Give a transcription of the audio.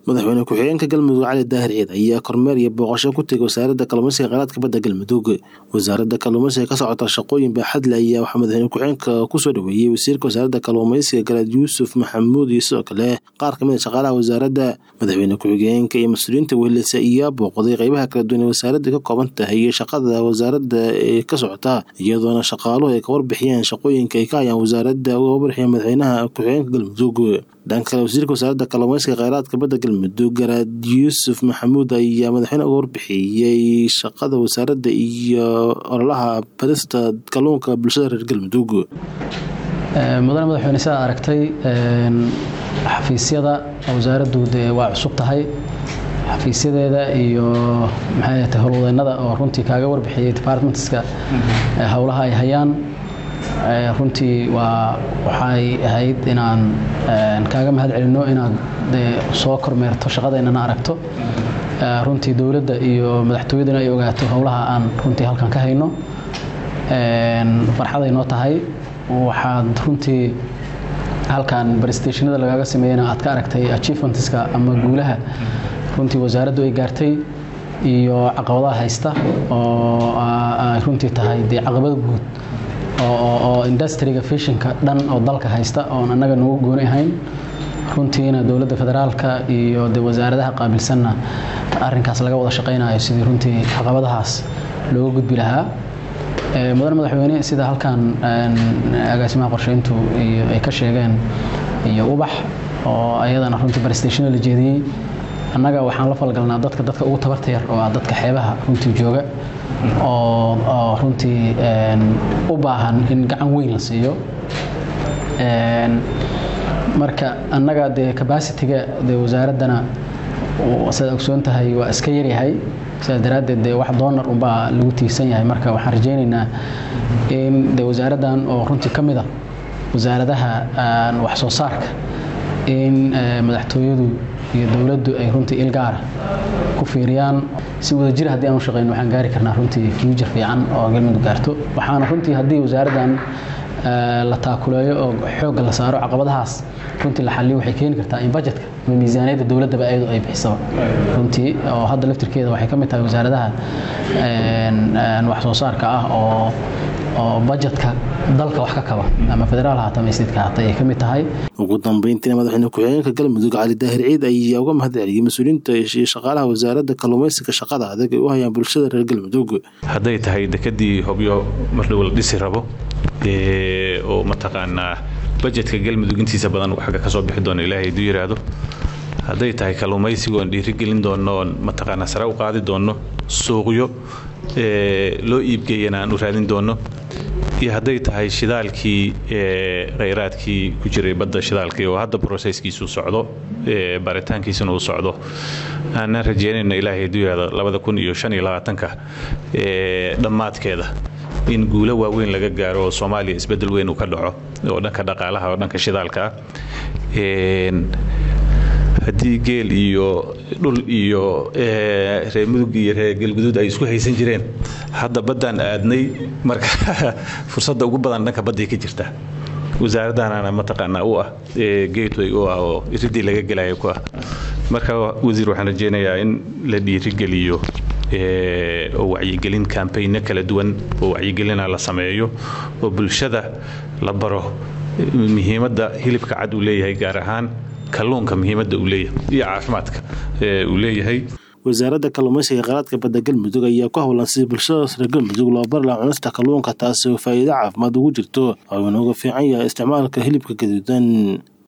madaxweyne ku-xigeenka galmudug cali daahir ciid ayaa kormeer iyo booqasho ku tegay wasaaradda kalluumeysiga kheyraadka badda galmudug wasaaradda kalluumeysiga ka socota shaqooyin baaxadle ayaa waxaa madaxweyne ku-xigeenka kusoo dhaweeyey wasiirka wasaaradda kalluumeysiga garaad yuusuf maxamuud iyo sidoo kale qaar kamid a shaqaalaha wasaaradda madaxweyne ku-xigeenka iyo mas-uuliyiinta weheleysa ayaa booqday qeybaha kala duwan ee wasaaradda ka kooban tahay iyo shaqada wasaaradda ee ka socota iyadoona shaqaaluhu ay ka warbixiyeen shaqooyinka ay ka hayaan wasaaradda uga warbixiyeen madaxweynaha ku-xigeenka galmudug dhanka kale wasiirka wasaaradda kalluumeysiga kheyraadka badda galmudug garaad yuusuf maxamuud ayaa madaxweyne uga warbixiyey shaqada wasaaradda iyo ololaha barista kalluunka bulshada reer galmudug mudane madaxweyne sidaad aragtay xafiisyada wasaaraddu dee waa cusub tahay xafiisyadeeda iyo maxay tahay howlwadeennada oo runtii kaaga warbixiyey departmentska howlaha ay hayaan runtii waa waxay ahayd inaan kaaga mahad celinno inaad dee soo kormeerto shaqadeennana aragto runtii dowladda iyo madaxtooyaduna ay ogaato howlaha aan runtii halkan ka hayno farxaday noo tahay waxaad runtii halkan barstationada lagaaga sameeyena aad ka aragtay achievementska ama guulaha runtii wasaaraddu ay gaartay iyo caqabadaha haysta oo ay runtii tahay dee caqabad guud oo industriga fishinka dhan oo dalka haysta oon annaga nagu gooni ahayn runtiina dowladda federaalka iyo de wasaaradaha qaabilsanna arinkaas laga wada shaqaynayo sidii runtii caqabadahaas looga gudbi lahaa mudane madaxweyne sida halkan agaasimaha qorsheyntu ay ka sheegeen iyo ubax oo ayadana runtii barstationa la jeediyey annaga waxaan la falgalnaa dadka dadka ugu tabarta yar oo ah dadka xeebaha runtii jooga oo runtii u baahan in gacan weyn la siiyo marka annaga dee cabacitiga dee wasaaraddana sidaad ogsoon tahay waa iska yaryahay sidaas daraaddeed dee wax doonar unbaa lagu tiirsan yahay marka waxaan rajaynaynaa in dee wasaaraddan oo runtii ka mid a wasaaradaha wax soo saarka in madaxtooyadu iyo dowladdu ay runtii ilgaara ku fiiriyaan si wadajir haddii aan u shaqeyno waxaan gaari karnaa runtii future fiican oo galmudug gaarto waxaana runtii haddii wasaaraddan la taakuleeyo oo xoogga la saaro caqabadahaas runtii la xaliyo waxay keeni kartaa in bajetka ama miisaaniyadda dowladdaba ayadu ay bixisaba runtii oo hadda laftirkeeda waxay ka mid tahay wasaaradaha wax soo saarka ah oo oo bajetka dalka wax ka kaba ama federaal haata ama statka haata ayay ka mid tahay ugu dambeyntiina madaxweyne ku-xigeenka galmudug cali daahir ciid ayaa uga mahad celiyey mas-uuliyiinta iyo shaqaalaha wasaaradda kalluumeysiga shaqada adag ay u hayaan bulshada reer galmudug hadday tahay dekadii hobyo mar dhow la dhisi rabo oo mataqaanaa bajetka galmudug intiisa badan xagga ka soo bixi doono ilaahay haduu yiraahdo hadday tahay kalluumaysiga oon dhiirigelin doonno oon mataqaanaa sare u qaadi doonno suuqyo loo iibgeeyana aan u raadin doonno iyo hadday tahay shidaalkii kheyraadkii ku jiray badda shidaalkii oo hadda brosesskiisu socdo baaritaankiisuna uu socdo aanaan rajeynayno ilaahay haduu yihahdo labada kun iyo shan iyo labaatanka dhammaadkeeda in guulo waaweyn laga gaaro oo soomaaliya isbeddel weyn uu ka dhaco oo dhanka dhaqaalaha oo dhanka shidaalka ah haddii geel iyo dhul iyo reer mudug iyo reer galguduud ay isku haysan jireen hadda baddaan aadnay marka fursadda ugu badan dhanka badday ka jirta wasaaraddaanana mataqaanaa u ah gateway u ah oo iridii laga gelayo ku ah marka wasiir waxaan rajeynayaa in la dhiirigeliyo oo wacyigelin kambayno kala duwan oo wacyigelina la sameeyo oo bulshada la baro muhiimadda hilibka cad uu leeyahay gaar ahaan kalluunka muhiimadda uu leeyahay iyo caafimaadka uu leeyahay wasaaradda kalluumeysiga kheyraadka badda galmudug ayaa ku howlan sidii bulshadaas reer galmudug loo bari laha cunista kalluunka taasi oo faa'iido caafimaad ugu jirto oo uuna uga fiican yahay isticmaalka hilibka gaduudan